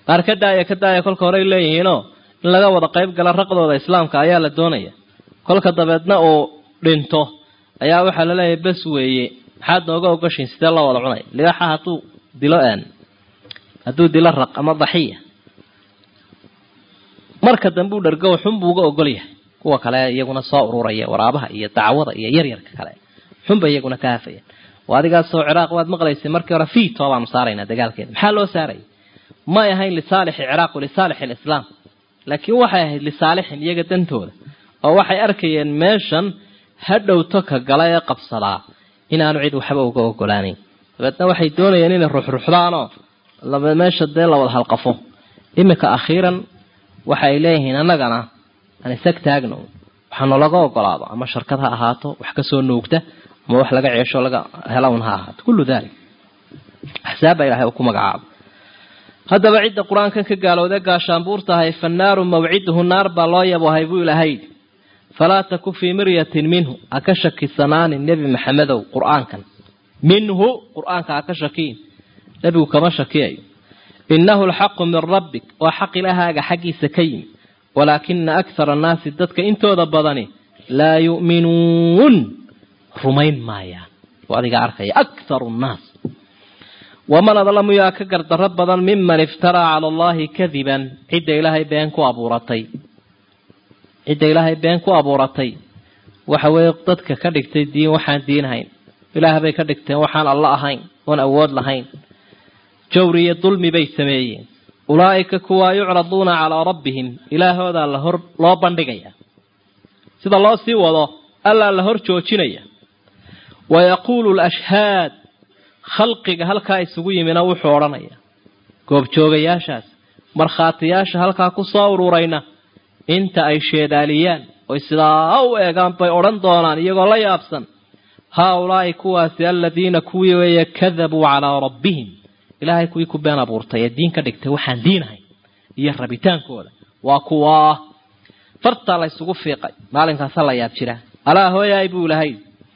qaar ka daaya ka daaya kolka horey leeyihiinoo in laga wada qayb gala raqdooda islaamka ayaa la doonaya kolka dabeedna uu dhinto ayaa waxaa laleeyahay bes weeye maxaad nooga ogashiin sidee loo wada cunaya libaxa hadduu dilo aan hadduu dilo raq ama daxiya marka dambe u dhargo xunbuu uga ogol yahay kuwa kale iyaguna soo ururaya waraabaha iyo dacwada iyo yaryarka kale xunba iyaguna ka hafayaan oo adigaasoo ciraaq waad maqlaysay markii hore fiito baanu saaraynaa dagaalkeeda maxaa loo saaraya may ahayn lisaalixi ciraaq lisaalixi alislaam laakiin waxay ahayd lisaalixin iyaga dantooda oo waxay arkayeen meeshan hadhowto ka gala ee qabsadaa inaanu cid waxba uga ogolaanayn dabeedna waxay doonayeen inay ruxruxdaanoo meesha dee la wada halqafo iminka akhiiran waxa ay leeyihiin annagana aan isag taagno waxaanu laga ogolaado ama sharkad ha ahaato wax kasoo nuugta ama wax laga ceesho laga helawn ha ahaato kullu dalik axsaab baa ilahay uu ku magacaabo haddaba cidda qur-aankan ka gaalowda gaashaanbuur tahay fannaaru mawciduhu naar baa loo yabohay buu ilahay falaa taku fii miryatin minhu ha ka shakisanaanin nebi maxamedow qur-aankan minhu qur-aanka ha ka shakiin nebigu kama shakiyayo innahu alxaqu min rabbik waa xaq ilahaaga xaggiisa ka yimi walaakina akthara annaasi dadka intooda badani laa yu'minuun rumayn maayaan oo adiga arkaya akharu nnaas waman adlamu yaa ka gardarro badan miman iftaraa cala allahi kadiban cidda ilaahay been ku abuuratay cidda ilaahay been ku abuuratay waxa weeye dadka ka dhigtay diin waxaan diinhayn ilaah bay ka dhigteen waxaan alla ahayn oon awood lahayn jawri iyo dulmi bay sameeyeen ulaa'ika kuwaa yucraduuna calaa rabbihim ilaahoodaa la hor loo bandhigaya sida loo sii wado allaa la hor joojinaya wa yaquulu lashhaad khalqiga halkaa isugu yimina wuxuu odhanaya goobjoogayaashaas markhaatiyaasha halkaa ku soo ururayna inta ay sheedaaliyaan oy sidaa u eegaan bay odhan doonaan iyagoo la yaabsan haa ulaa'i kuwaasi aladiina kuwii weeye kadabuu calaa rabbihim ilaahay kuwii ku been abuurtay ee diin ka dhigtay waxaan diinahay iyo rabitaankooda waa kuwaa fartaa la ysugu fiiqay maalinkaasa la yaab jiraa alaa hooyaay buu ilahay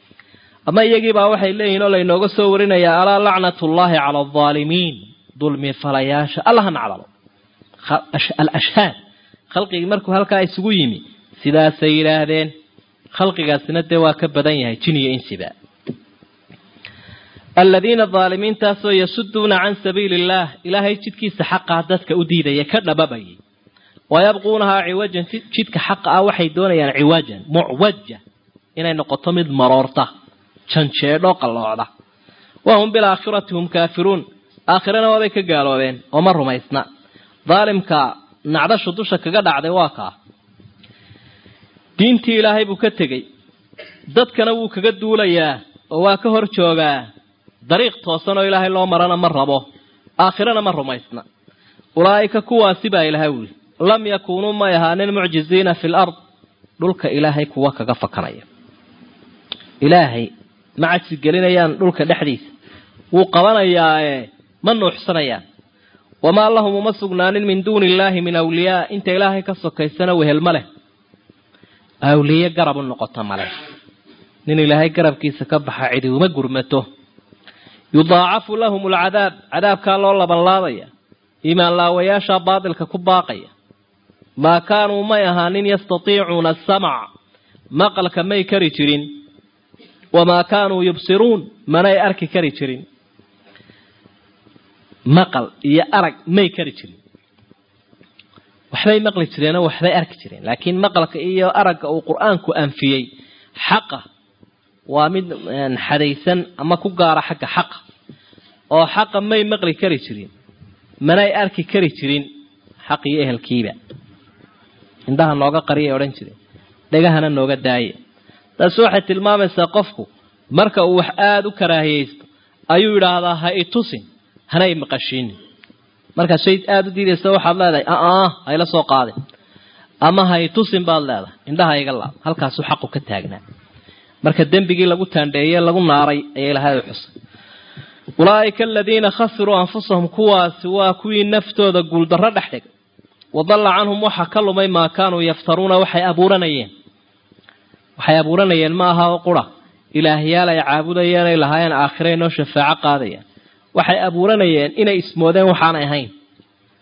ama iyagiibaa waxay leeyihin oo laynooga soo warinayaa alaa lacnatullaahi cala aldaalimiin dulmi falayaasha allaha nacdalo alashhaad khalqigii markuu halkaa isugu yimi sidaasay yidhaahdeen khalqigaasina dee waa ka badan yahay jin iyo insiba aladiina daalimiintaasoo yasuduuna can sabiili illaah ilaahay jidkiisa xaqaa dadka u diidaya ka dhababayay wayabquunahaa ciwajan jidka xaqa ah waxay doonayaan ciwajan mucwaja inay noqoto mid maroorta janjeedho qalloocda wahum bilaakhirati hum kaafiruun aakhirana waabay ka gaaloobeen oo ma rumaysna daalimka nacdashu dusha kaga dhacday waa kaa diintii ilaahay buu ka tegey dadkana wuu kaga duulayaa oo waa ka hor joogaa dariiq toosan oo ilaahay loo marana ma rabo aakhirana ma rumaysna ulaa'ika kuwaasi baa ilaahay wuli lam yakuunuu may ahaanin mucjiziina fi lard dhulka ilaahay kuwa kaga fakanaya ilaahay ma cajsi gelinayaan dhulka dhexdiisa wuu qabanayaae ma nuuxsanayaan wamaa lahum uma sugnaanin min duuni illaahi min awliyaa inta ilaahay ka sokaysana wehel ma leh awliye garab u noqota male nin ilaahay garabkiisa ka baxa cidi uma gurmato yudaacafu lahum alcadaab cadaabkaa loo labanlaabaya iimaan laawayaashaa baatilka ku baaqaya maa kaanuu may ahaanin yastatiicuuna asamc maqalka may kari jirin wamaa kaanuu yubsiruun manay arki kari jirin maqal iyo arag may kari jirin waxbay maqli jireenoo waxbay arki jireen laakiin maqalka iyo aragga uu qur-aanku anfiyey xaqa waa mid xadaysan ama ku gaara xagga xaqa oo xaqa may maqli kari jirin manay arki kari jirin xaq iyo ehelkiiba indhaha nooga qariyay odhan jireen dhegahana nooga daaye taasi waxay tilmaamaysaa qofku marka uu wax aada u karaahiyeysto ayuu yidhaahdaa ha i tusin hana i maqashiinin markaad shay aada u diidaysa waxaad leedahay aa hayla soo qaadin ama ha i tusin baad leedahay indhaha iga laab halkaasuu xaqu ka taagnaa marka dembigii lagu taandheeye lagu naaray ayaa ilahay xusay ulaa'ika aladiina khasiruu anfusahum kuwaasi waa kuwii naftooda guuldarro dhex dhigay wadalla canhum waxa ka lumay maa kaanuu yaftaruuna waxay abuuranayeen waxay abuuranayeen ma aha oo qura ilaahyaal ay caabudayeen ay lahaayeen aakhira inoo shafaaco qaadayaan waxay abuuranayeen inay ismoodeen waxaanay ahayn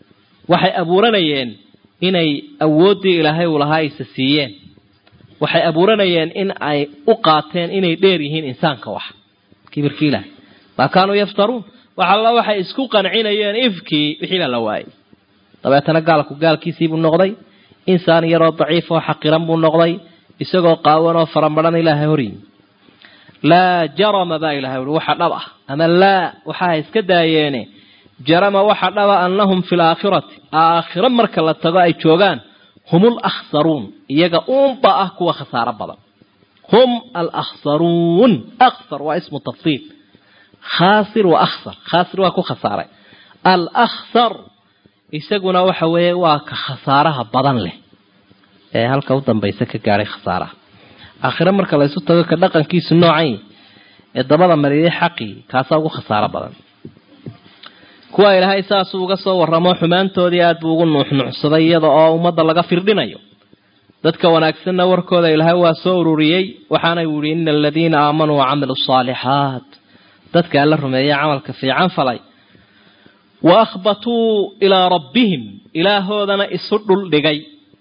waxay abuuranayeen inay awooddii ilaahay uu lahaa aysa siiyeen waxay abuuranayeen in ay u qaateen inay dheer yihiin insaanka wax kibirkii ilaahay maa kaanuu yaftaruun wax alla waxay isku qancinayeen ifkii wixii baa la waayay dabeetana gaalku gaalkiisiibuu noqday insaan yaroo daciif oo xaqiran buu noqday isagoo qaawan oo farambaran ilaahay horyimi laa jarama baa ilahay ui waxa dhab ah ama laa waxaa iska daayeene jarama waxa dhaba annahum fi laakhirati aakhiro marka la tago ay joogaan hum alakhsaruun iyaga uunba ah kuwa khasaaro badan hum alakhsaruun akhsar waa ismu tafsiil khaasir wa akhsar khaasir waa ku khasaaray alakhsar isaguna waxa weeye waa ka khasaaraha badan leh ee halka u dambaysa ka gaadhay khasaaraha aakhire marka laysu tago ka dhaqankiisu noocan ee dabada mariyay xaqii kaasaa ugu khasaaro badan kuwa ilaahay saasuu uga soo waramo xumaantoodii aad buu ugu nuuxnuucsaday iyada oo ummadda laga firdhinayo dadka wanaagsanna warkooda ilaahay waa soo ururiyey waxaana yihi ina aladiina aamanuu wacamilu saalixaat dadka alla rumeeyey camalka fiican falay wa akhbatuu ilaa rabbihim ilaahoodana isu dhul dhigay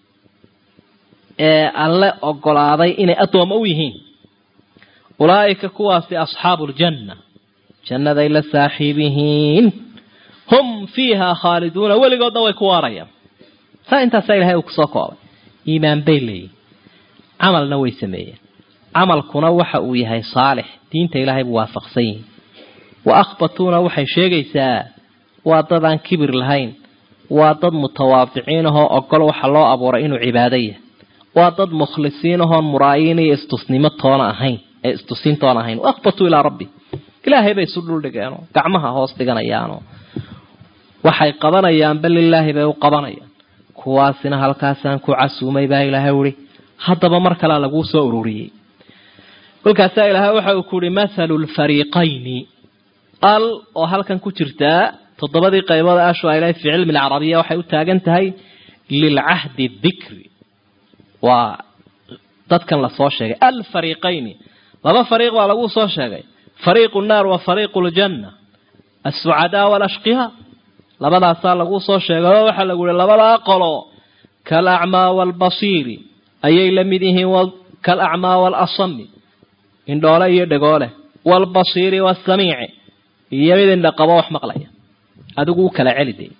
ee alle ogolaaday inay addoommo u yihiin ulaa'ika kuwaasi asxaabu ljanna jannaday la saaxiib yihiin hum fiiha khaaliduuna weligoodna way ku waarayaan saa intaasaa ilahay uu kusoo koobay iimaan bay leeyihin camalna way sameeyeen camalkuna waxa uu yahay saalix diinta ilaahay buu waafaqsan yihin wa akhbatuuna waxay sheegaysaa waa dad aan kibir lahayn waa dad mutawaadiciin ahoo ogol waxa loo abuuray inuu cibaado yahay waa dad mukhlisiin ahoon muraayiin iyo istusnimo toona ahayn ee istusiin toona ahayn wa akhbatuu ilaa rabbi ilaahay bay isu dhuldhigeenoo gacmaha hoos dhiganayaanoo waxay qabanayaanba lilaahi bay u qabanayaan kuwaasina halkaasaan ku casuumay baa ilaahay uhi haddaba mar kalea laguu soo ururiyey kolkaasaa ilaahay waxa uu ku uhi mathalu lfariiqayni al oo halkan ku jirtaa toddobadii qaybood ashu ay lehay fi cilmi alcarabiya waxay u taagan tahay lilcahdi dikri waa dadkan lasoo sheegay alfariiqayni laba fariiq baa lagu soo sheegay fariiqu nnaar wa fariiqu ljanna alsucadaa walashqiyaa labadaasaa lagu soo sheegay oo waxaa lagu yihi labadaa qolo kalacmaa waalbasiiri ayay la mid yihiin kalacmaa waalasami indhoole iyo dhegoole waalbasiiri waasamiici iyo mid indhaqabo wax maqlaya adigu u kala celi de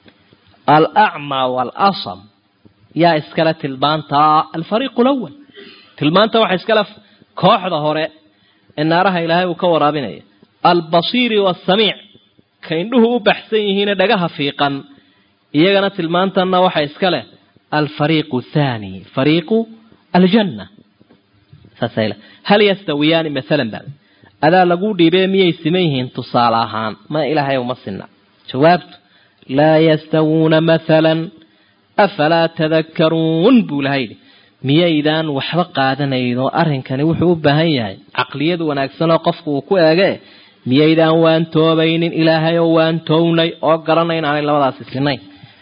alacmaa waalasam yaa iskale tilmaantaa alfariiqu lawal tilmaanta waxa iskale kooxda hore ee naaraha ilaahay uu ka waraabinaya albasiiri waasamiic ka indhuhu u baxsan yihiine dhagaha fiiqan iyagana tilmaantanna waxa iska leh alfariiqu thaani fariiqu aljanna saasayl hal yastawiyaani maalan baa adaa lagu dhiibee miyay siman yihiin tusaale ahaan ma ilaahay uma sinna jawaabtu laa yastawuuna maalan afalaa tadakkaruun buu ilahay yidhi miyaydaan waxba qaadanayno arrinkani wuxuu u baahan yahay caqliyad wanaagsan oo qofku uu ku eege miyaydaan waantoobaynin ilaahay oo waantoownay oo garanay inaanay labadaasi sinayn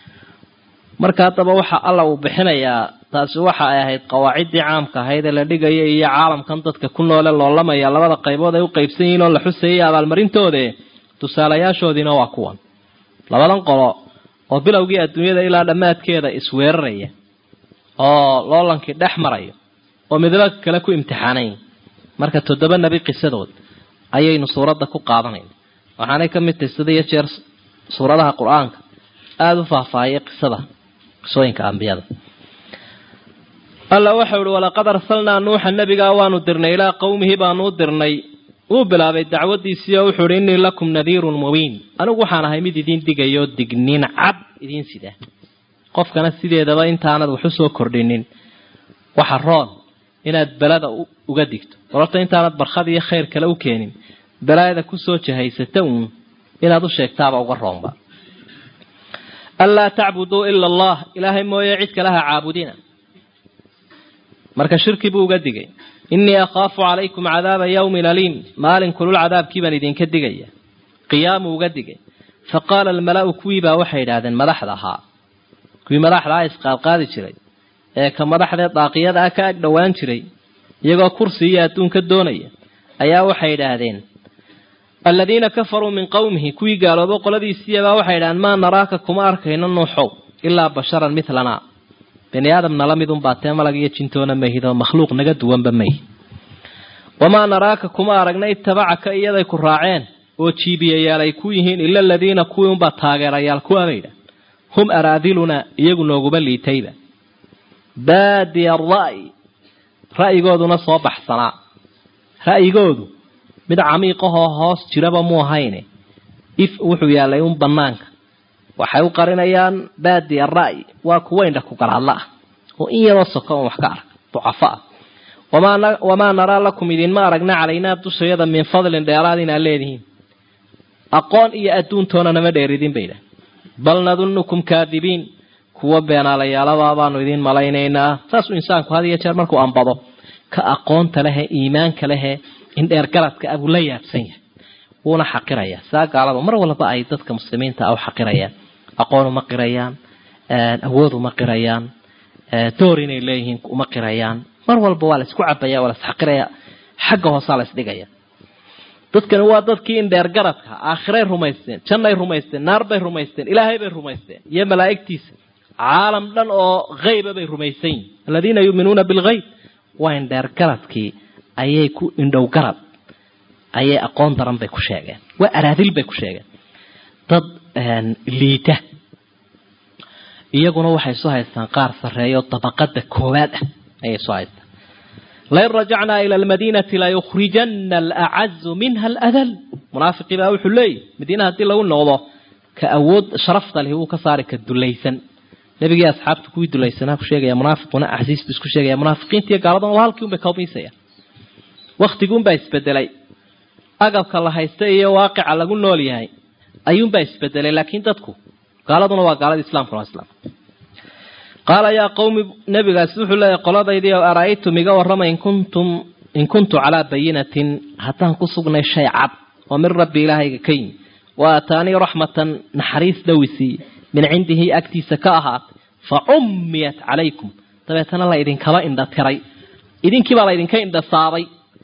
marka haddaba waxa alla uu bixinayaa taasi waxa ay ahayd qawaaciddii caamka ahayd ee la dhigaya iyo caalamkan dadka ku noole loolamaya labada qaybood ay u qaybsan yihiin oo la xusayay abaalmarintoode tusaalayaashoodiina waa kuwan labadan qolo oo bilowgii adduunyada ilaa dhammaadkeeda isweeraraya oo loolankii dhex marayo oo midaba kale ku imtixaanayn marka toddoba nebi qisadood ayaynu suuradda ku qaadanayna waxaanay ka mid tahay sida iyo jeer suuradaha qur-aanka aada u faahfaahiyay qisada qisooyinka ambiyada alla waxau ihi walaqad arsalnaa nuuxa nebigaa waanu dirnay ilaa qowmihi baanu u dirnay wuu bilaabay dacwadiisii oo wuxuu ihi innii lakum nadiirun mubiin anigu waxaan ahay mid idiin digayo digniin cad idiin sida qofkana sideedaba intaanad wax u soo kordhinin waxa roon inaad belada uga digto warorta intaanad barkhad iyo khayr kale u keenin balaayada kusoo jahaysata uun inaad u sheegtaaba uga roonba anlaa tacbuduu ila allah ilaahay mooye cid kale ha caabudina marka shirki buu uga digay innii akhaafu calaykum cadaaba yawmin aliim maalin kulul cadaabkii baan idinka digaya qiyaamuu uga digay fa qaala almala'u kuwiibaa waxay idhaahdeen madaxda ahaa kuwii madaxdaa isqaadqaadi jiray ee ka madaxdee daaqiyada ah ka ag dhowaan jiray iyagoo kursi iyo adduunka doonaya ayaa waxay idhaahdeen aladiina kafaruu min qowmihi kuwii gaaloobo qoladiisiiyabaa waxay idhahaan maa naraaka kuma arkayno nuuxow ilaa basharan milanaa bani aadamna la midun baa tee malag iyo jintoona mahidoo makhluuq naga duwanba mayhi wamaa naraaka kuma aragna itabacaka iyaday ku raaceen oo jiibiyayaal ay ku yihiin ila aladiina kuwii unbaa taageerayaal kuwabaydha hum araadilunaa iyagu nooguma liitayba baadiya ra'yi ra'yigooduna soo baxsanaa ra'yigoodu mid camiiqahoo hoos jiraba mu ahayne if wuxuu yaalay un banaanka waxay u qarinayaan baadiya ra'yi waa kuwa indha ku garaadla ah oo in yaroo soko on wax ka arka ducafo ah wamaa naraa lakum idinma aragna calaynaa dushayada min fadlin dheeraad inaad leedihiin aqoon iyo adduuntoona nama dheeridin bay idhaah bal nadunnukum kaadibiin kuwa beenaalayaalabaa baanu idiin malaynaynaa saasuu insaanku had iyo jeer markuu ambado ka aqoonta lehe iimaanka lehe in dheergaradka abuu la yaabsan yahay wuuna xaqirayaa saa gaalada mar walba ay dadka muslimiinta ah u xaqirayaan aqoon uma qirayaan awood uma qirayaan door inay leeyihiin uma qirayaan mar walba waa la isku cabaya waa la isxaqiraya xagga hoosaa la isdhigaya dadkani waa dadkii in dheergaradka aakhiray rumaysteen jannay rumaysteen naarbay rumaysteen ilaahay bay rumaysteen iyo malaa'igtiisa caalam dhan oo hayba bay rumaysan yihin aladiina yuuminuuna bilghayb waa in dheergaradkii ayay ku indhow garad ayay aqoon daran bay ku sheegeen waa araadil bay ku sheegeen dad liita iyaguna waxay soo haystaan qaar sarreeyo dabaqada koowaad ah ayay soo haystaan lain rajacnaa ila almadiinati layukhrijana alacazu minha aladal munaafiqii baa wuxuu leeyahy madiina haddii lagu noqdo ka awood sharafta leh wuu ka saari ka dulaysan nebigii asxaabta kuwii dulaysanaa ku sheegaya munaafiquna axsiistu isku sheegaya munaafiqiinta iyo gaaladuna waa halkii un bay kaumiisayaan waktiguunbaa isbedelay agabka la haysta iyo waaqica lagu nool yahay ayuunbaa isbedelay laakiin dadku gaaladuna waa gaalada islamkuna waa islam qaala yaa qawmi nabigaasi wuxuu leeyahy qoladaydii o ara-aytum iga warrama in kuntum in kuntu calaa bayinatin haddaan ku sugnay shay cad oo min rabbi ilaahayga ka yimi wa aataanii raxmatan naxariis dhowisiiye min cindihi agtiisa ka ahaatay fa cummiyat calaykum dabeetana la idinkaba indha tiray idinkiibaa la idinka indhasaabay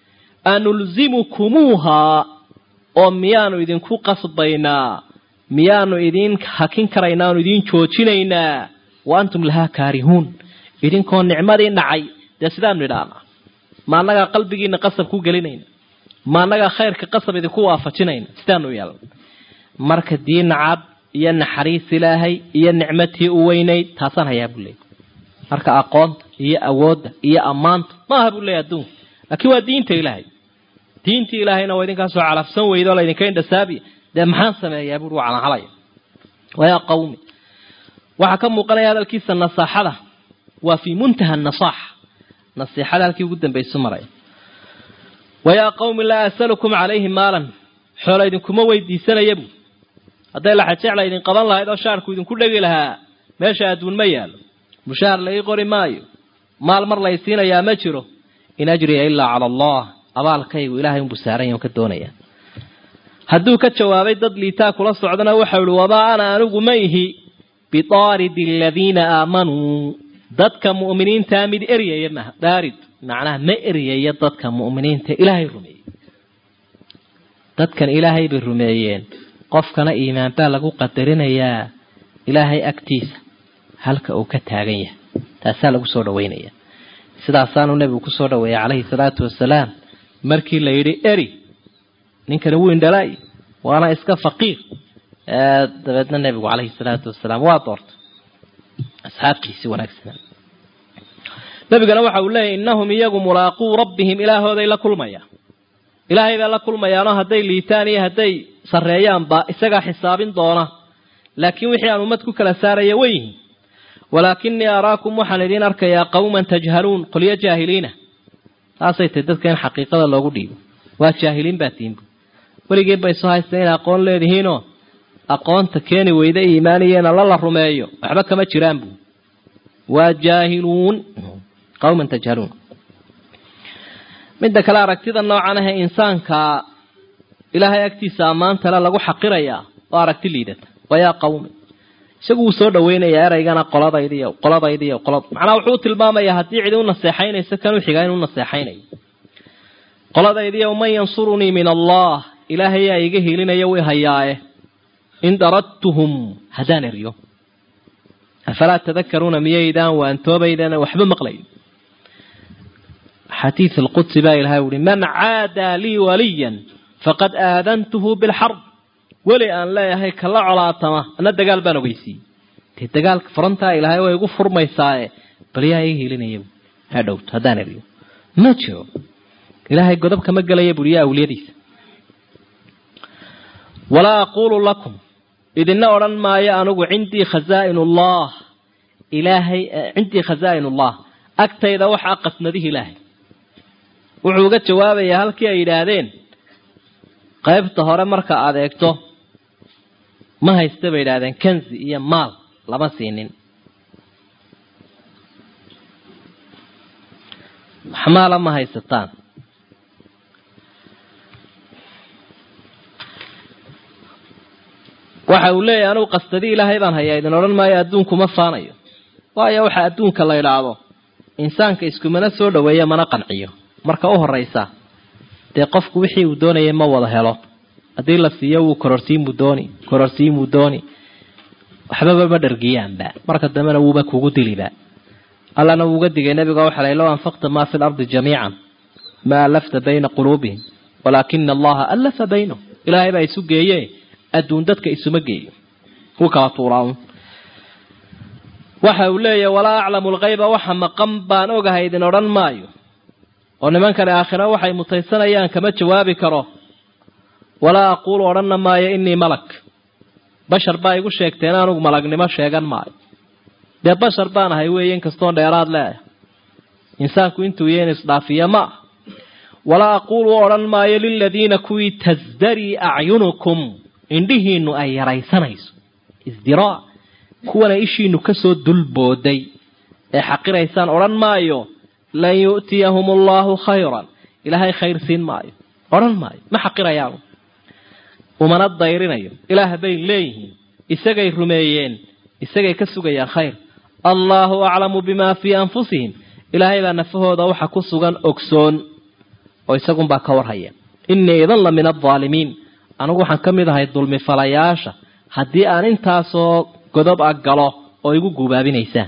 anulzimukumuuhaa oo miyaanu idinku qasbaynaa miyaanu idiin hakin karaynaa aanu idiin joojinaynaa wa antum lahaa kaarihuun idinkoo nicmadii nacay dee sidaanu idhaanaa ma annagaa qalbigiina qasab ku gelinayna ma annagaa khayrka qasab idinku waafajinayna sidaanu yeelna marka diina cad iyo naxariis ilaahay iyo nicmatii u weynayd taasaan hayaa buu leeyay marka aqoonta iyo awoodda iyo ammaanta maaha buu leeyay adduunka laakiin waa diinta ilaahay diintii ilaahayna waa idinkaasoo calafsan weyda oo laydinka indhasaabiya dee maxaan sameeyaa buui waa calanhalaya wayaa qawmi waxaa ka muuqanaya hadalkiisa nasaaxada waa fii muntaha nasaaxa nasiixada halkii ugu dambaysu maraya wayaa qawmi laa asalukum calayhi maalan xoola idinkuma weydiisanaya buu hadday laxajecla idin qaban lahayd oo shaarku idinku dhegi lahaa meesha adduun ma yaalo mushaar la ii qori maayo maal mar lay siinayaa ma jiro in ajriya ilaa cala allah abaalkaygu ilahay unbuu saaran yahy on ka doonaya hadduu ka jawaabay dad liitaa kula socdana waxau ihi wamaa ana anigu ma ihi bidaaridi aladiina aamanuu dadka mu'miniintaa mid eryaya maha daarid macnaha ma eryaya dadka mu'miniinta ilaahay rumeeyey dadkan ilaahay bay rumeeyeen qofkana iimaan baa lagu qadarinayaa ilaahay agtiisa halka uu ka taagan yahay taasaa lagu soo dhaweynaya sidaasaanuu nebigu kusoo dhaweeyay calayhi salaatu wasalaam markii la yidhi eri ninkani wuu indhalay waana iska faqiir dabeedna nebigu calayhi salaatu wasalaam waa doortay asxaabtiisii wanaagsanaa nebigana waxa uu leeyahy innahum iyagu mulaaquu rabbihim ilaahooday la kulmayaan ilaahay bay la kulmayaanoo hadday liitaan iyo hadday sarreeyaanba isagaa xisaabin doona laakiin wixii aan ummad ku kala saaraya way yihiin walaakinii araakum waxaan idiin arkayaa qawman tajhaluun qolyo jaahiliina taasay tahy dadka in xaqiiqada loogu dhiibo waa jaahiliin baa tiinbu weligeed bay soo haysteen inay aqoon leedihiinoo aqoonta keeni weyda iimaaniyeena la la rumeeyo waxba kama jiraan buu waa jaahiluun qawman tajhaluun midda kale aragtida noocan ahee insaanka ilaahay agtiisa ammaantale lagu xaqirayaa oo aragti liidata wayaa qawmi isagu wuu soo dhaweynayaa eraygana qoladaydiiyo qoladaydiiyo qolad macnaha wuxuu u tilmaamayaa haddii cidi u naseexaynayso kanuu xigaa inuu naseexaynayo qoladaydiiyo man yansurunii min allah ilaahayaa iga hiilinaya way hayaaye in daradtuhum haddaan eryo afalaa tadakaruuna miyaydaan waantoobaydaan waxba maqlayn xadiid alqudsi baa ilahay uhi man caadaa lii waliyan faqad aadantuhu bilxarb weli aan leeyahay kala colaatama ana dagaal baan ogeysiiyey dee dagaalka furantaa ilaahay way igu furmaysaaye bal yaa iga hiilinaya hadhowt haddaan eriyo ma jiro ilaahay godob kama gelaya buri yaa awliyadiisa walaa aquulu lakum idina odhan maayo anugu cindii khazaain ullah ilaahay cindii khazaain ullah agtayda waxaa qasnadihi ilaahay wuxuu uga jawaabayaa halkii ay yidhaahdeen qaybta hore marka aada eegto ma haysta bay yidhahdeen kanzi iyo maal lama siinin waxmaala ma haysataan waxa uu leeyahay anugu qastadii ilaahay baan hayaa idin odhan maayo adduunkuma faanayo waayo waxa adduunka la idhaahdo insaanka iskumana soo dhaweeya mana qanciyo marka u horeysa dee qofku wixii uu doonayay ma wada helo haddii la siiyo wuu kororsiinbuu dooni kororsiinbuu dooni waxbaba ma dhargiyaanba marka dambena wuuba kugu diliba allana wuuga digay nabiga waxa la low anfaqta maa fi lardi jamiican ma alafta bayna quluubihim walaakina allaha alafa baynahum ilaahay baa isu geeye adduun dadka isuma geeyo ku kala tuuraan waxa uu leeyahay walaa aclamu lkayba waxa maqan baan ogahay idin odhan maayo oo nimankani aakhira waxay mutaysanayaan kama jawaabi karo walaa aquulu odhanna maayo inii malak bashar baa igu sheegteen anugu malagnimo sheegan maayo dee bashar baan ahay weeye inkastoon dheeraad leeyahay insaanku intuu yahin isdhaafiya ma ah walaa aquulu odhan maayo liladiina kuwii tasdarii acyunukum indhihiinu ay yaraysanayso isdiraa kuwana ishiinu kasoo dulbooday ee xaqiraysaan odhan maayo lan yu'tiyahum allahu khayran ilaahay khayr siin maayo odhan maayo ma xaqirayaan umana dayrinayo ilaah bay leeyihiin isagay rumeeyeen isagay ka sugayaan khayr allaahu aclamu bimaa fii anfusihim ilaahay baa nafahooda waxa ku sugan ogsoon oo isagunbaa ka warhaya innii idan la min aldaalimiin anigu waxaan ka mid ahay dulmi falayaasha haddii aan intaasoo godob a galo oo igu guubaabinaysaan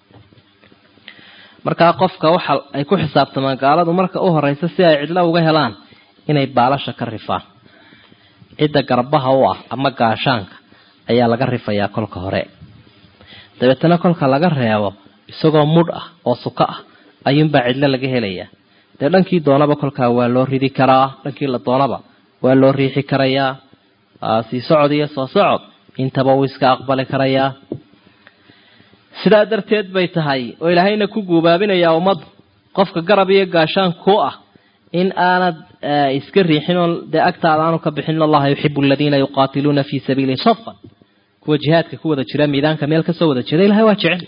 markaa qofka waxa ay ku xisaabtamaan gaaladu marka u horeysa si ay cidlo uga helaan inay baalasha ka rifaan cidda garbaha u ah ama gaashaanka ayaa laga rifayaa kolka hore dabeetana kolka laga reebo isagoo mudh ah oo suko ah ayuunbaa cidlo laga helayaa dee dhankii doonaba kolkaa waa loo ridi karaa dhankii la doonaba waa loo riixi karayaa sii socod iyo soo socod intaba uu iska aqbali karayaa sidaa darteed bay tahay oo ilaahayna ku guubaabinayaa ummaddu qofka garab iyo gaashaan ku ah in aanad iska riixin oo dee agtaada aanu ka bixin allaha yuxibu aladiina yuqaatiluuna fii sabiili safan kuwa jihaadka ku wada jira miidaanka meel kasoo wada jeeda ilahay waa jecel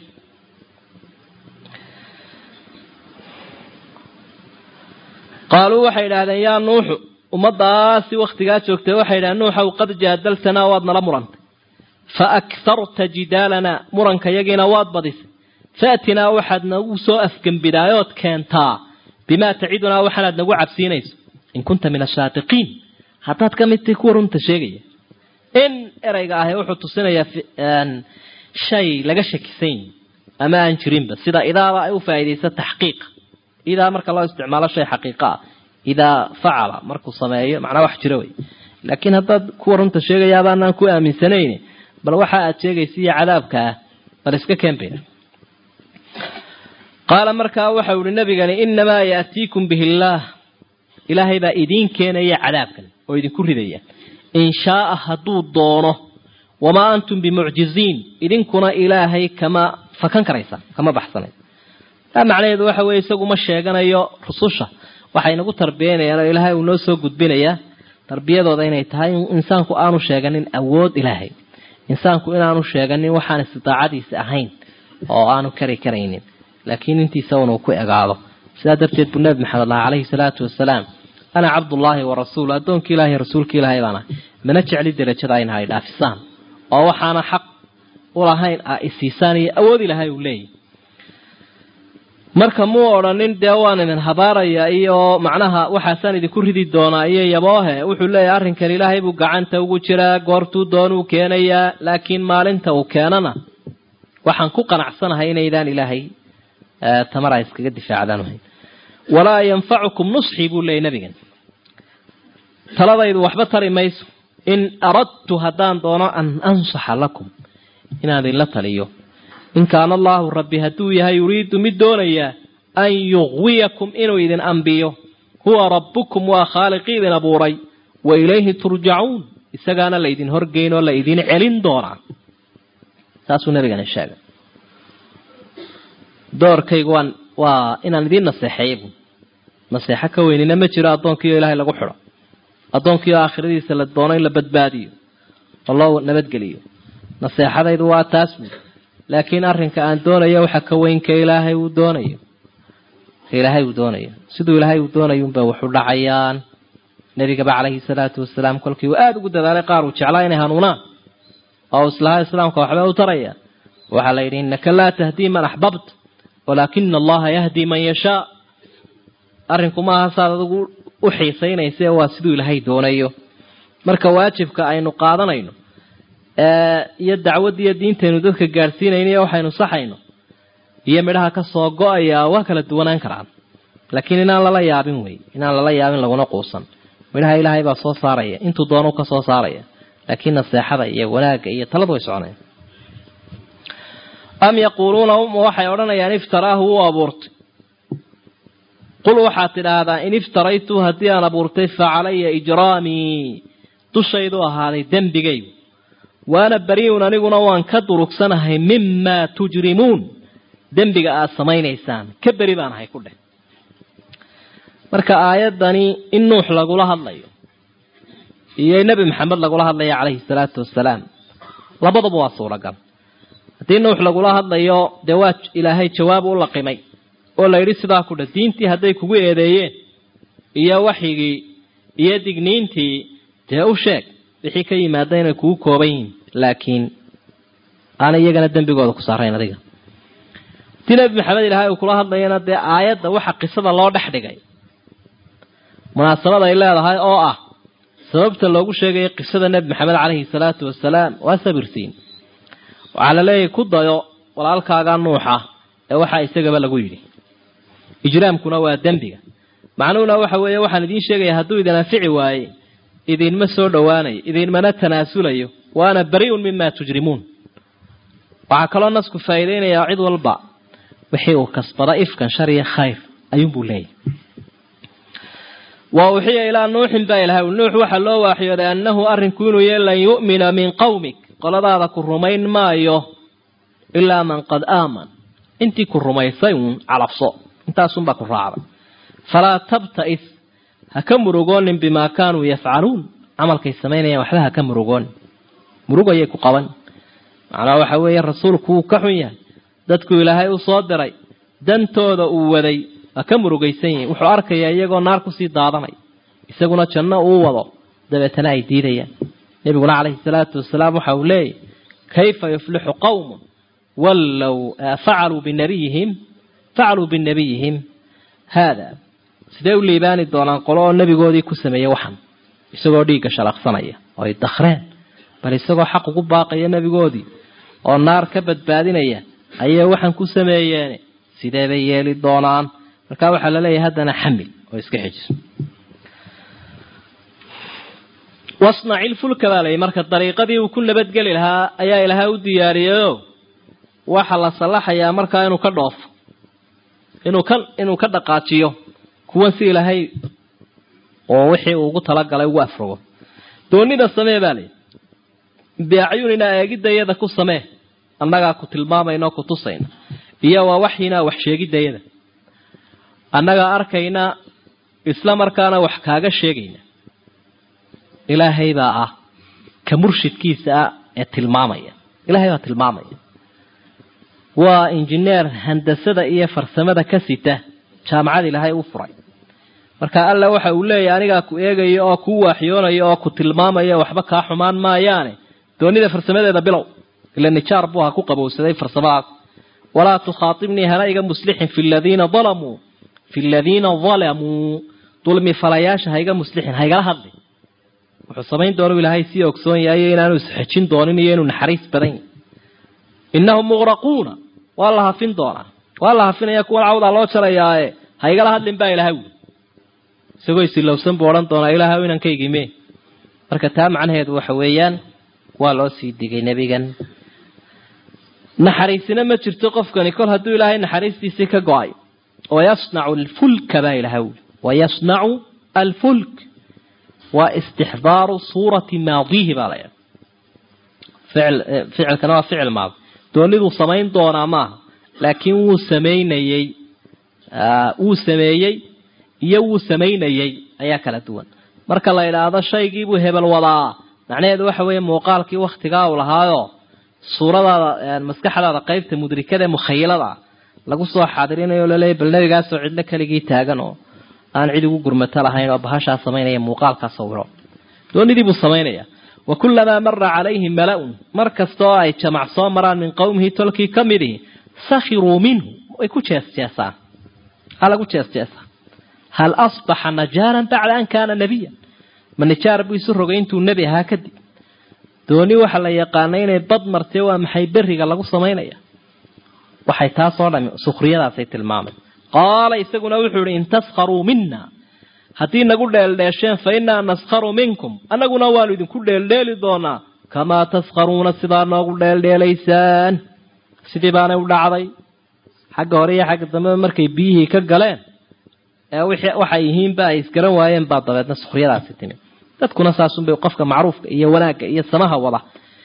qaaluu waxay idhaahdeen yaa nuuxu ummadaasi waktigaa joogtay waxay idhahdeen nuuxow qad jaadaltanaa waad nala murantay fa akharta jidaalanaa muranka yagiina waad badisay faatinaa waxaad nagu soo afgembidaayood keentaa bimaa tacidunaa waxaanaad nagu cabsiinayso in kunta min ashaatiqiin haddaad ka mid tahay kuwa runta sheegaya in ereyga ahi wuxuu tusinayaa shay laga shakisan yihi ama aan jirinba sida idaaba ay u faa'iidaysa taxqiiqa idaa marka loo isticmaalo shay xaqiiqa ah idaa facala markuu sameeyo macnaa wax jiro wey laakiin haddaad kuwa runta sheegayaabaanaan ku aaminsanayn bal waxa aad sheegaysa iyo cadaabka ah bal iska keenbayna qaala markaa waxau ihi nabigani inamaa yaatiikum bihi illaah ilaahay baa idiin keenaya cadaabkan oo idinku ridaya in shaaa hadduu doono wamaa antum bimucjiziin idinkuna ilaahay kama fakan karaysa kama baxsanay taa macnaheedu waxa weye isagu ma sheeganayo rususha waxay nagu tarbiyanayaan oo ilaahay uu noo soo gudbinayaa tarbiyadooda inay tahay insaanku aanu sheeganin awood ilaahay insaanku inaanu sheeganin waxaan istidaacadiisa ahayn oo aanu kari karaynin laakiin intiisa unuu ku egaado sidaa darteed buu nabi maxamed lah calayhi salaatu wasalaam ana cabdullaahi wa rasuul addoonkii ilahay rasuulka ilaahay baan ahay mana jecli derajada ayna hay dhaafisaan oo waxaana xaq ulahayn a isiisaan iyo awood ilaahay uu leeyahy marka muu odhanin dee waan idin habaaraya iyo macnaha waxaasaan idinku ridi doonaa iyo yaboohe wuxuu leeyahay arrinkan ilaahay buu gacanta ugu jiraa goortuu doonuu keenayaa laakiin maalinta uu keenana waxaan ku qanacsanahay inaydaan ilaahay tamara iskaga difaacdaan ahayn walaa yanfacukum nusxii buu leeyay nabigan taladaydu waxba tari mayso in aradtu haddaan doono an ansaxa lakum inaan idinla taliyo in kaana allaahu rabbi hadduu yahay yuriidu mid doonayaa an yuqwiyakum inuu idin ambiyo huwa rabbukum waa khaaliqii idin abuuray wa ilayhi turjacuun isagaana laydin horgeyn oo la idin celin doonaa saasuu nabigana sheegay doorkaygu waan waa inaan idiin naseexeeya bu naseexo ka weynina ma jiro addoonkiio ilaahay lagu xidho addoonkiio aakhiradiisa la doono in la badbaadiyo oo loo nabadgeliyo naseexadaydu waa taas buui laakiin arrinka aan doonayo waxa ka weyn ka ilaahay uu doonayo ka ilaahay uu doonayo siduu ilaahay uu doonayunba waxu dhacayaan nebigaba calayhi salaatu wasalaam kolkii uu aada ugu dadaalay qaar uu jeclaa inay hanuunaan oo islaha islaamka waxba u taraya waxaa la yidhi innaka laa tahdii man axbabta walaakina allaha yahdi man yashaa arrinku maaha saad adigu u xiisaynaysa waa siduu ilaahay doonayo marka waajibka aynu qaadanayno iyo dacwaddiiyo diintaynu dadka gaadhsiinayno iyo waxaynu saxayno iyo midhaha ka soo go-aya waa kala duwanaan karaan laakiin inaan lala yaabin wey inaan lala yaabin laguna quusan midhaha ilaahay baa soo saaraya intuu doonu ka soo saaraya laakiin naseexada iyo wanaagga iyo taladu way soconaya am yaquuluuna uma waxay odhanayaan iftaraahu wuu abuurtay qul waxaad tidhaahdaa in iftaraytu haddii aan abuurtay fa calaya ijraamii dushaydu ahaaday dembigaygu waana bariun aniguna waan ka durugsanahay mimaa tujrimuun dembiga aada samaynaysaan ka beri baan ahay ku dheh marka aayaddani in nuux lagula hadlayo iyo nebi maxamed lagula hadlayo calayhi salaatu wasalaam labadaba waa suuragal haddii nuux lagula hadlayo dee waa ilaahay jawaab u laqimay oo la yidhi sidaa ku dheh diintii hadday kugu eedeeyeen iyo waxyigii iyo digniintii dee u sheeg wixii ka yimaada inay kugu kooban yihiin laakiin aana iyagana dembigooda ku saarayn adiga haddii nebi maxamed ilaahay uu kula hadlayana dee aayadda waxa qisada loo dhex dhigay munaasabad ay leedahay oo ah sababta loogu sheegaya qisada nebi maxamed caleyhi salaatu wasalaam waa sabirsiin waxaa la leeyahay ku dayo walaalkaagaa nuuxa ee waxaa isagaba lagu yidhi ijraamkuna waa dembiga macnuhuna waxa weeye waxaan idiin sheegaya hadduu idin anfici waaye idinma soo dhowaanayo idinmana tanaasulayo waana bari-un mima tujrimuun waxaa kaloo nasku faa'iideynayaa cid walba wixii uu kasbada ifkan shar iyo khayr ayuunbuu leeyahy wa uxiya ilaa nuuxin baa ilahay nuux waxaa loo waaxyooday annahu arrinku inuu yahy lan yu'mina min qawmik qoladaada ku rumayn maayo ilaa man qad aaman intii ku rumaysay uun calabso intaasunbaa ku raacday falaa tabta'is ha ka murugoonin bimaa kaanuu yafcaluun camalkay samaynayaan waxba ha ka murugoonin murug ayay ku qaban macnaha waxa weeye rasuulku wuu ka xun yahay dadku ilaahay u soo diray dantooda uu waday waa ka murugaysan yihin wuxuu arkayaa iyagoo naar kusii daadanay isaguna janno uu wado dabeetana ay diidayaan nebiguna calayhi salaatu wasalaam waxa uu leeyahy kayfa yuflixu qawmun wallow facaluu binabiyihim facaluu binabiyihim haada sidee u liibaani doonaan qolo oo nebigoodii ku sameeyey waxan isagoo dhiigga shalaqsanaya oo ay dakhreen bal isagoo xaq ugu baaqaya nebigoodii oo naar ka badbaadinaya ayay waxan ku sameeyeene sidee bay yeeli doonaan markaa waxaa la leeyahay haddana xamil oo iska xejiso wasnaci lfulka baa layihi marka dariiqadii uu ku nabadgeli lahaa ayaa ilaahay u diyaariyeyo waxaa la sallaxayaa markaa inuu ka dhoofo inuu ka inuu ka dhaqaajiyo kuwan si ilaahay oo wixii uu ugu talagalay ugu afrogo doonida samee baa layihi biacyunina eegidayada ku samee annagaa ku tilmaamayna oo ku tusayna iyo waa waxyinaa wax sheegidayada annagaa arkayna isla markaana wax kaaga sheegayna ilaahay baa ah ka murshidkiisa ah ee tilmaamaya ilaahay baa tilmaamaya waa injineer handasada iyo farsamada ka sita jaamacada ilaahay u furay marka alla waxa uu leeyahay anigaa ku eegaya oo kuu waaxyoonaya oo ku tilmaamaya waxba kaa xumaan maayaane doonida farsamadeeda bilow ila nijaar buu ha ku qabowsaday farsamahaas walaa tukhaaibnii hana iga muslixin fi ladiina alamuu fi ladiina dalamuu dulmi falayaasha ha iga muslixin ha igala hadli wuxuu samayn doonu ilaahay sii ogsoon yahay inaanu isxejin doonin iyo inuu naxariis badan yahy innahum muqraquuna waa la hafin doonaa waa la hafinaya kuwan cawdaa loo jarayaae ha igala hadlin baa ilahay wuli isagoo isilowsan buu odhan doonaa ilaahay inankaygiime marka taa macnaheedu waxa weeyaan waa loo sii digay nebigan naxariisina ma jirto qofkani kol hadduu ilaahay naxariistiisii ka go-ay wayasnacu alfulka baa ilahay wuli wayasnacu alfulk waa istixdaaru suurati maadihi baa laydhaha ficilkana waa ficil maadi dooniduu samayn doonaa maaha laakiin wuu samaynayey wuu sameeyey iyo wuu samaynayey ayaa kala duwan marka la idhaahdo shaygiibuu hebel wadaa macnaheedu waxa weeye muuqaalkii waktigaa uu lahaayo suuradaada maskaxdaada qaybta mudrikada ee mukhayilada lagu soo xaadirinayo laleeya bal nebigaasoo cidlo keligii taagan oo aan cid ugu gurmato lahayn oo bahashaa samaynaya muuqaalkaa sawiro doonidiibuu samaynaya wa kulamaa mara calayhi mala-un mar kastaoo ay jamac soo maraan min qowmihi tolkii ka midihi sakhiruu minhu way ku jeesjeesaan ha lagu jeesjeesaa hal asbaxa najaaran bacda an kaana nebiyan ma nijaar buu isu rogay intuu nebi ahaa kadib dooni waxa la yaqaanay inay bad martee waa maxay beriga lagu samaynaya waxay taasoo dhami sukhriyadaasay tilmaamay qaala isaguna wuxuu ihi in taskharuu mina haddii nagu dheeldheesheen fa innaa naskharu minkum annaguna waanu idinku dheeldheeli doonaa kamaa taskharuuna sidaa noogu dheeldheelaysaan sidii baanay u dhacday xagga hore iyo xagga dambeba markay biyihii ka galeen ee waxay yihiinba ay isgaran waayeen baa dabeedna sukhriyadaasi timi dadkuna saasunbay qofka macruufka iyo wanaagga iyo samaha wada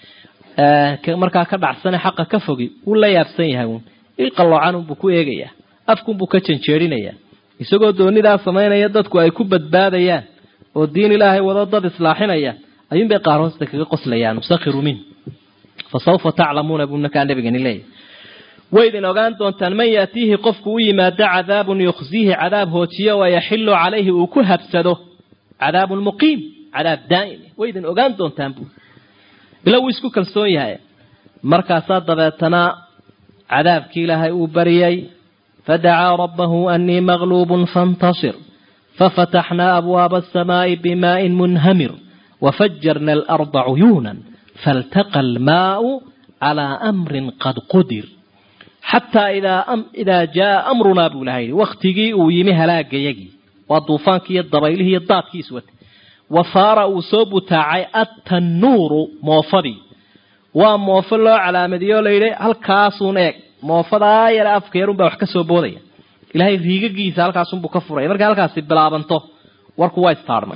markaa ka dhacsane xaqa ka fogi wuu la yaabsan yahay uun ilqalloocanunbuu ku eegayaa afkunbuu ka janjeedhinayaa isagoo doonidaa samaynaya dadku ay ku badbaadayaan oo diin ilaahay wado dad islaaxinaya ayuunbay qaar hoosta kaga qoslayaan musakhiru min fa sawfa taclamuuna buu nakaa nabigani leeyahy waydin ogaan doontaan man yaatiihi qofku u yimaado cadaabun yukhsiihi cadaab hoojiyo wayaxilu calayhi uu ku habsado cadaabun muqiim cadaab daa'im waydin ogaan doontaan buu ila wuu isku kalsoon yahay markaasaa dabeetana cadaabkii ilaahay uu bariyey fadacaa rabbahu annii maqluubun faاntasir fafataxnaa abwaaba aلsamaaءi bimaa'in munhamir wafajarna alarda cuyuunan faltaqa almaau calaa amrin qad qudir xataa idaa jaaa amrunaa buu ilahay yihi wakhtigii uu yimi halaagayagii waa duufaankii iyo dabaylihii iyo daadkii iswatay wa faara uu soo butaacay atannuuru moofadii waa moofo loo calaamadiyo o layidhi halkaasuun eeg moofadaa yare afka yarunbaa wax ka soo boodaya ilaahay riigagiisa halkaasunbuu ka furaya markay halkaasi bilaabanto warku waa istaarmay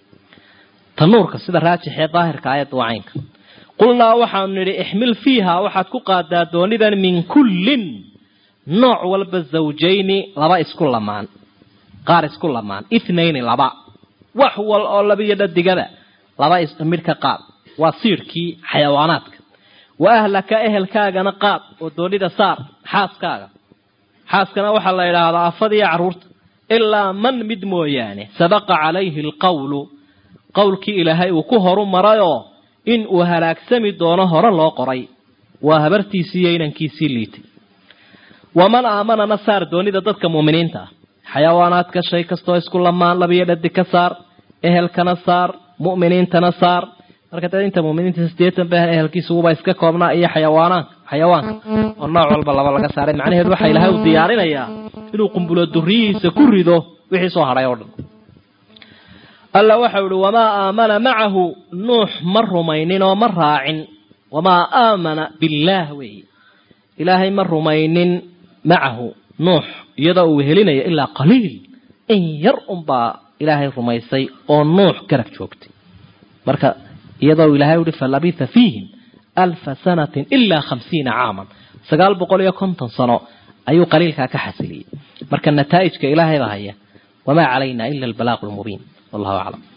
tanuurka sida raajixee daahirka aayadda waa caynka qulnaa waxaanu nidhi ixmil fiiha waxaad ku qaadaa doonidan min kullin nooc walba zawjayni laba isku lamaan qaar isku lamaan ithnayni laba wax wal oo labiyo dhadigada laba midh ka qaad waa siidhkii xayawaanaadka wa ahlaka ehelkaagana qaad oo doonida saar xaaskaaga xaaskana waxaa la yidhaahdaa afadiiyo carruurta ilaa man mid mooyaane sabaqa calayhi alqawlu qowlkii ilaahay uu ku horu marayoo in uu halaagsami doono hore loo qoray waa habartiisii iyo inankiisii liitay waman aamanana saar doonida dadka muuminiinta ah xayawaanaadka shay kastoo isku lamaan labiyo dhadig ka saar ehelkana saar mu'miniintana saar marka dad inta muminiinta sideetan ba ehelkiisuguba iska koobnaa iyo xayawaanaanka xayawaanka oo nooc walba laba laga saaray macnaheedu waxaa ilahay u diyaarinayaa inuu qumbulo duriyihiisa ku rido wixii soo hadhay oo dhan alla waxau ihi wamaa aamana macahu nuux ma rumaynin oo ma raacin wamaa aamana billaah weeye ilaahay ma rumaynin macahu nuux iyadoo uu helinaya ilaa qaliil in yar unbaa ilaahay rumaysay oo nuux garab joogtay marka iyadoo ilaahay uhi falabitha fiihim alfa sanatin ilaa khamsiina caaman sagaal boqol iyo konton sano ayuu qaliilkaa ka xasiliyey marka nataa'ijka ilaahay baa haya wamaa calayna ila albalaaqu lmubiin wallahu aclam